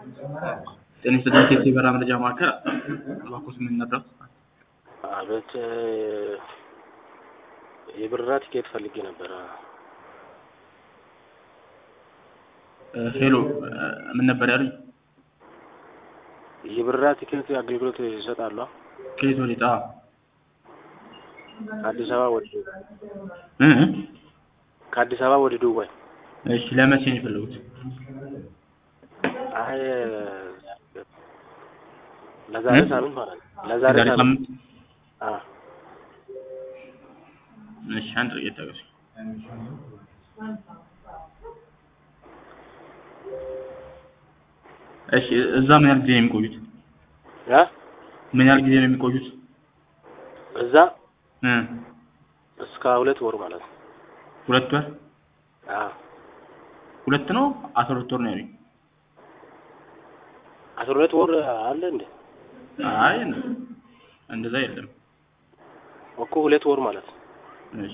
ጤና ይስጥልኝ ቴፕ የበረራ መረጃ ማዕከል እባክዎት ምን ነበር? አቤት የበረራ ቲኬት ፈልጌ ነበረ። ሄሎ ምን ነበር ያሉኝ? የበረራ ቲኬት አገልግሎት ይሰጣሉ? ከየት ወዴት? አዎ ከአዲስ አበባ ወደ እ እ ከአዲስ አበባ ወደ ዱባይ። እሺ ለመቼ ነው የፈለጉት? አይ ለዛሬ እ? ሳምንት ማለት ነው። ለዛሬ ዛሬ ሳምንት ሳምንት? አ እሺ አንድ ጥቂት ታገሱ። እሺ እዛ ምን ያህል ጊዜ ነው የሚቆዩት? አ ምን ያህል ጊዜ ነው የሚቆዩት? እዛ እ እስከ ሁለት ወር ማለት ነው። ሁለት ወር? አ ሁለት ነው አስራ ሁለት ወር ነው ያሉኝ። አስራ ሁለት ወር አለ እንዴ? አይ እንደዛ የለም። እኮ ሁለት ወር ማለት ነው። እሺ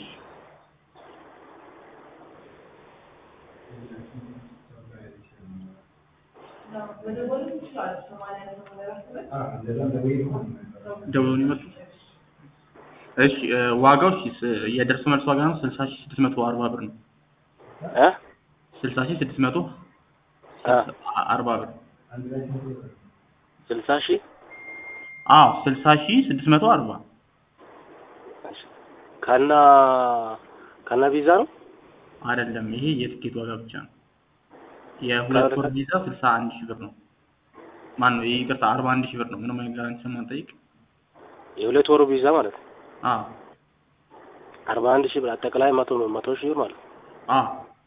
ደውሎ ነው የመጡት? እሺ እ ዋጋው እሺ ስ- የደርሶ መልስ ዋጋ ነው ስልሳ ሺህ ስድስት መቶ አርባ ብር ነው። አ ስልሳ ሺህ ስድስት መቶ አ አርባ ብር ስልሳ ሺህ አዎ ስልሳ ሺህ ስድስት መቶ አርባ ከና ከና ቪዛ ነው። አይደለም ይሄ የትኬት ዋጋ ብቻ ነው። የሁለት ወር ቪዛ ስልሳ አንድ ሺህ ብር ነው። ማን ነው ይቅርታ አርባ አንድ ሺህ ብር ነው። ምንም አይነት ጋራንቲ ስለማንጠይቅ የሁለት ወሩ ቪዛ ማለት ነው። አዎ አርባ አንድ ሺህ ብር አጠቃላይ መቶ መቶ ሺህ ብር ማለት ነው። አዎ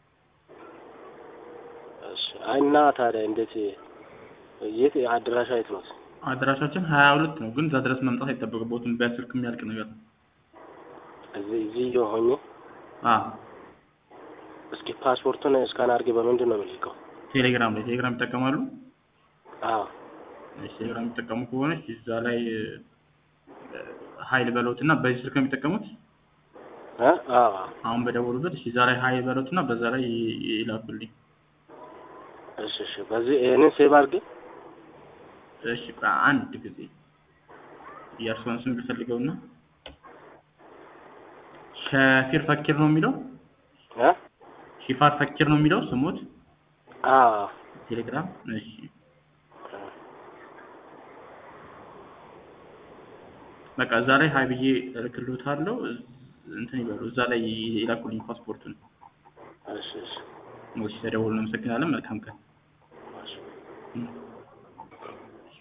እሺ አይ እና ታዲያ እንዴት የት አድራሻ የት ነው? አድራሻችን ሀያ ሁለት ነው፣ ግን እዛ ድረስ መምጣት አይጠበቅበትም። በስልክ የሚያልቅ ነገር ነው። እዚህ እዚህ ሆኜ አዎ እስኪ ፓስፖርቱን እስካን አድርጌ በምንድን ነው የምልከው? ቴሌግራም ላይ ቴሌግራም ይጠቀማሉ። አዎ እሺ ቴሌግራም የሚጠቀሙ ከሆነ እሺ፣ እዛ ላይ እ፣ ሀይል በለውት እና በዚህ ስልክ ነው የሚጠቀሙት እ አዎ አሁን በደወሉበት። እሺ እዛ ላይ ሀይል በለውት እና በዛ ላይ ይ- ይላኩልኝ። እሺ እሺ በዚህ ይሄንን ሴቭ አድርጌ እሺ አንድ ጊዜ የእርስዎን ስም ልፈልገውና ሸፊር ፈኪር ነው የሚለው እ ሺፋር ፈኪር ነው የሚለው ስሞት አዎ ቴሌግራም። እሺ በቃ እዛ ላይ ሀይ ብዬ እልክልዎታለሁ። እንትን ይበሉ እዛ ላይ ይላኩልኝ ፓስፖርቱን። እሺ እሺ እሺ ተደውሎ እናመሰግናለን። መልካም ቀን። እሺ እ